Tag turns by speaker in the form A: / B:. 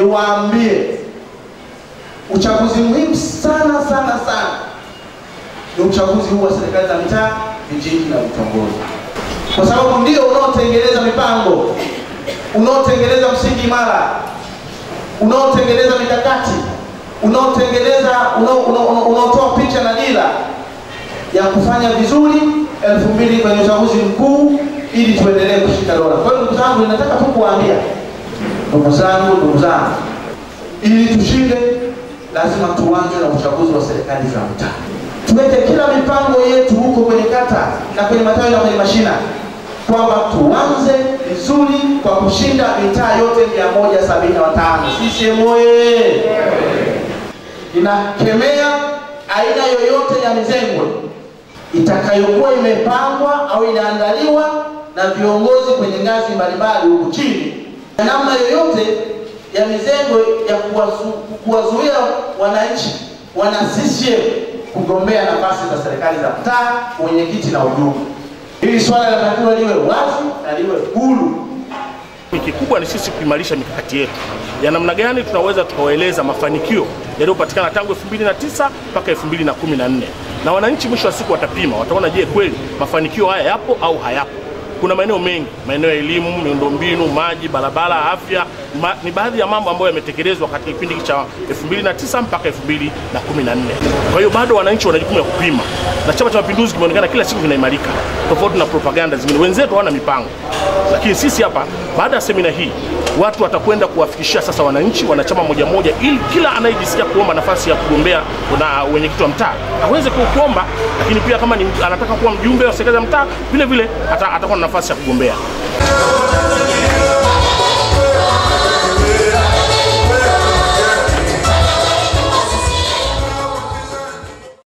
A: niwaambie uchaguzi muhimu sana sana sana ni uchaguzi huu wa serikali za mitaa, vijiji na vitongoji, kwa sababu ndio unaotengeneza mipango, unaotengeneza msingi imara, unaotengeneza mikakati, unaotengeneza unao- unao- unao- unaotoa picha na dira ya kufanya vizuri elfu mbili kwenye uchaguzi mkuu ili tuendelee kushika dola. Kwa hiyo ndugu zangu, ninataka tu kuwaambia ndugu zangu, ndugu zangu, ili tushinde lazima tuanze na uchaguzi wa serikali za mtaa. Tuweke kila mipango yetu huko kwenye kata na kwenye matawi na kwenye mashina kwamba tuanze vizuri kwa kushinda mitaa yote 175. CCM oye! Inakemea aina yoyote ya mizengwe itakayokuwa imepangwa au inaandaliwa na viongozi kwenye ngazi mbalimbali huku chini, na namna yoyote ya mizengwe ya kuwazu- kuwazuia wananchi wana CCM kugombea nafasi za serikali za mtaa, wenyekiti na ujumbe. Hili swala linatakiwa liwe wazi na liwe huru.
B: Kikubwa ni sisi kuimarisha mikakati yetu ya namna gani tunaweza tukawaeleza mafanikio yaliyopatikana tangu 2009 mpaka 2014 na wananchi mwisho wa siku watapima, wataona je, kweli mafanikio haya yapo au hayapo. Kuna maeneo mengi, maeneo ya elimu, miundombinu, maji, barabara, afya ma, ni baadhi ya mambo ambayo yametekelezwa katika kipindi cha 2009 mpaka 2014. Kwa hiyo bado wananchi wana jukumu ya kupima, na Chama cha Mapinduzi kimeonekana kila siku kinaimarika, tofauti na propaganda zingine. Wenzetu hawana mipango, lakini sisi hapa, baada ya semina hii, watu watakwenda kuwafikishia sasa wananchi wanachama moja moja, ili kila anayejisikia kuomba nafasi ya kugombea na wenyekiti wa mtaa aweze ku- kuomba, lakini pia kama ni, anataka kuwa mjumbe wa serikali ya mtaa vile vile ata- atakuwa na nafasi ya kugombea.